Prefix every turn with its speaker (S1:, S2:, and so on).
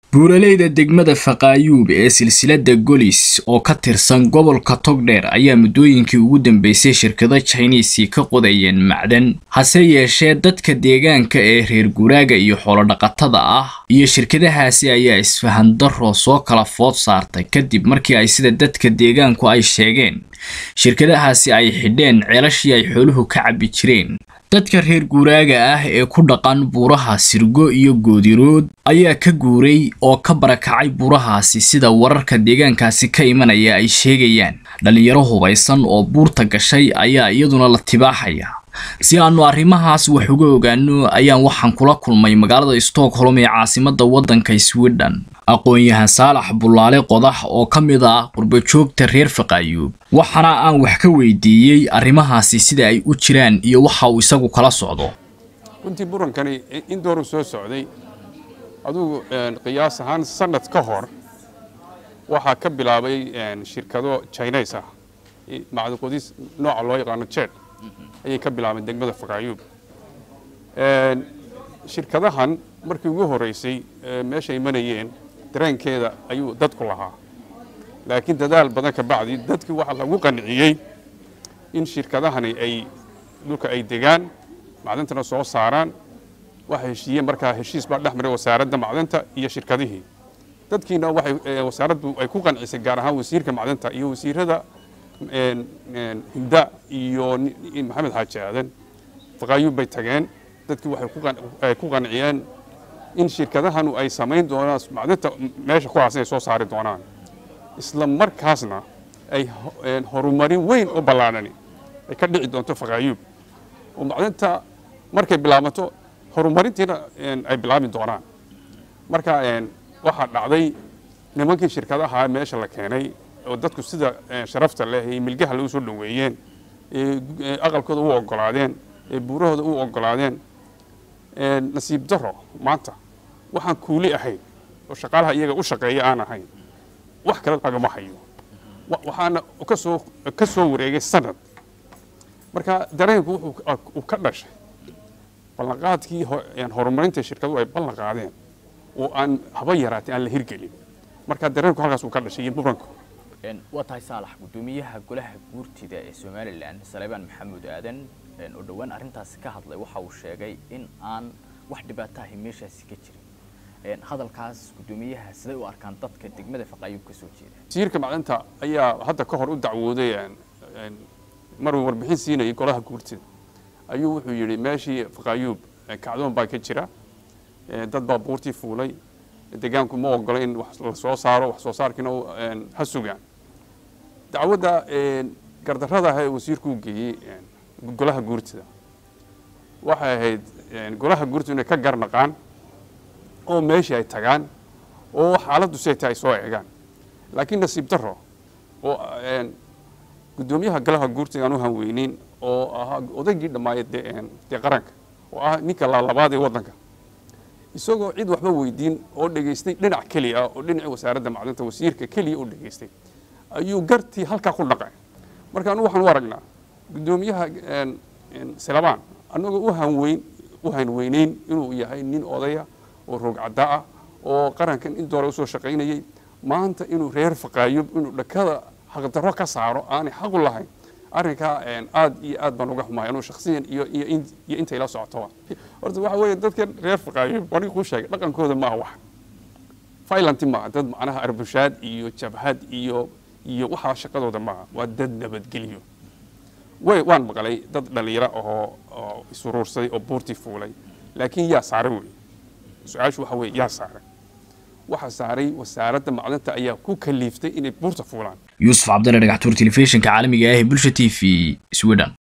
S1: buuraleyda degmada faqaayuub ee silsilada golis oo ka tirsan gobolka togdheer ayaa muddooyinkii ugu dambeysay shirkado jiniisi ka qodayeen macdan hase yeeshee dadka deegaanka ee reer guuraaga iyo xoolodhaqatada ah iyo shirkadahaasi ayaa isfahandaro soo kala food saartay kadib markii ay sida dadka deegaanku ay sheegeen shirkadahaasi ay xidheen ceelashii ay xooluhu ka cabbi jireen dadka reer guuraaga ah ee ku dhaqan buuraha sirgo iyo goodirood ayaa ka guuray oo ka barakacay buurahaasi sida wararka deegaankaasi ka imanaya ay sheegayaan dhallinyaro hubaysan oo buurta gashay ayaa iyaduna la tibaaxaya si aanu arrimahaas wax uga ogaano ayaan waxaan kula kulmay magaalada stockholm ee caasimadda waddanka sweden aqoon-yahan saalax bullaale qodax oo ka mid ah qurbajoogta reer faqaayuub waxaana aan wax ka weydiiyey arrimahaasi sida ay u jiraan iyo waxa uu isagu kala socdo
S2: runtii burankani in dooru soo socday adugu qiyaas ahaan sanad ka hor waxaa ka bilaabay shirkado jines ah macdaqodis nooca loo yaqaano jed ayay ka bilaabeen degmada faqaayuub shirkadahan markii ugu horeysay meesha imanayeen dareenkeeda ayuu dadku lahaa laakiin dadaal badan ka bacdi dadkii waxaa lagu qanciyey in shirkadahani ay dhulka ay degaan macdantana soo saaraan waxay heshiiyeen markaa heshiis baa dhex maray wasaaradda macdanta iyo shirkadihii dadkiina waxay wasaaraddu ay ku qancisay gaar ahaan wasiirka macdanta iyo wasiirada himda iyo maxamed xaaji aadan faqaayuub bay tageen dadkii waxay ku qanciyeen in shirkadahanu ay samayn doonaan macdanta meesha ku haasan ay soo saari doonaan isla markaasna ay horumarin weyn oo ballaadhani ay ka dhici doonto faqaayuub oo macdanta markay bilaabato horumarintiina ay bilaabi doonaan marka waxaa dhacday nimankii shirkadaha meesha la keenay oo dadku sida sharafta leh ee milgaha lagu soo dhoweeyeen ee aqalkooda u ogolaadeen ee buurahooda u ogolaadeen nasiib daro maanta waxaan kuuli ahayn oo shaqaalaha iyaga u shaqeeya aan ahayn wax kale lagama hayo waxaana kasoo ka soo wareegay sanad marka dareenku wuxuu ka dhashay ballanqaadkii horumarinta shirkaduhu ay ballan qaadeen oo aan haba yaraatay aan la hirgelin marka dareenku halkaas uu ka dhashay iyo muranku
S3: waa tahay saalax guddoomiyaha golaha guurtida ee somalilan saleebaan maxamuud aadan oo dhowaan arrintaasi ka hadlay waxa uu sheegay in aan wax dhibaataha meeshaasi ka jirin hadalkaas guddoomiyaha siday u arkaan dadka degmada faqaayuub ka soo jeeda
S2: wasiirka macdanta ayaa hadda ka hor u dacwooday maruu warbixin siinayay golaha guurtida ayuu wuxuu yidhi meeshii faqaayuub kacdoon baa ka jira dad baa buurtii fuulay deegaanku ma ogola in wax la soo saaro wax soo saarkiina ha sugaan dacwadda gardarrada ah ee wasiirku u geeyey golaha guurtida waxay ahayd golaha guurtida inay ka garnaqaan oo meeshii ay tagaan oo xaaladdu siay tahay ay soo eegaan laakiin nasiib darro oo guddoomiyaha golaha guurtida aan u hanweyneyn oo ahaa odaygii dhammaaya dee qaranka oo ah ninka laalabaad ee waddanka isagoo cid waxba weydiin oo dhegaystay dhinac keliya ah oo dhinacii wasaaradda macdanta wasiirka keliya u dhegaystay ayuu gartii halkaa ku dhaqay marka anu waxaan u aragnaa guddoomiyaha silabaan annagoo u hanweyn u hanweyneyn inuu yahay nin odaya oo roogcadda ah oo qarankan in doora usoo shaqaynayay maanta inuu reer faqaayub inuu dhakada xaqdarro ka saaro aanay xaqu lahayn arrinkaa aad iyo aad baan uga xumahay anuu shaksiyan iyo iyo iyo intay la socotoba horta waxa weeye dadkan reer faqaayub aniga kuu sheegay dhaqankooda maaha wax violent maaha dad macnaha arbushaad iyo jabhad iyo iyo waxaa shaqadooda maaha waa dad nabadgelyo way waan maqlay dad dhalinyaro ahoo oo isuruursaday oo buurtii fuulay laakiin yaa saaray wey su-aashu waxa weeye yaa saaray waxa saaray wasaaradda macdanta ayaa ku kaliiftay inay buurta fuulaan
S1: yuusuf cabdalle dhagaxtuur telefishinka caalamiga ah ee bulsha t v sweden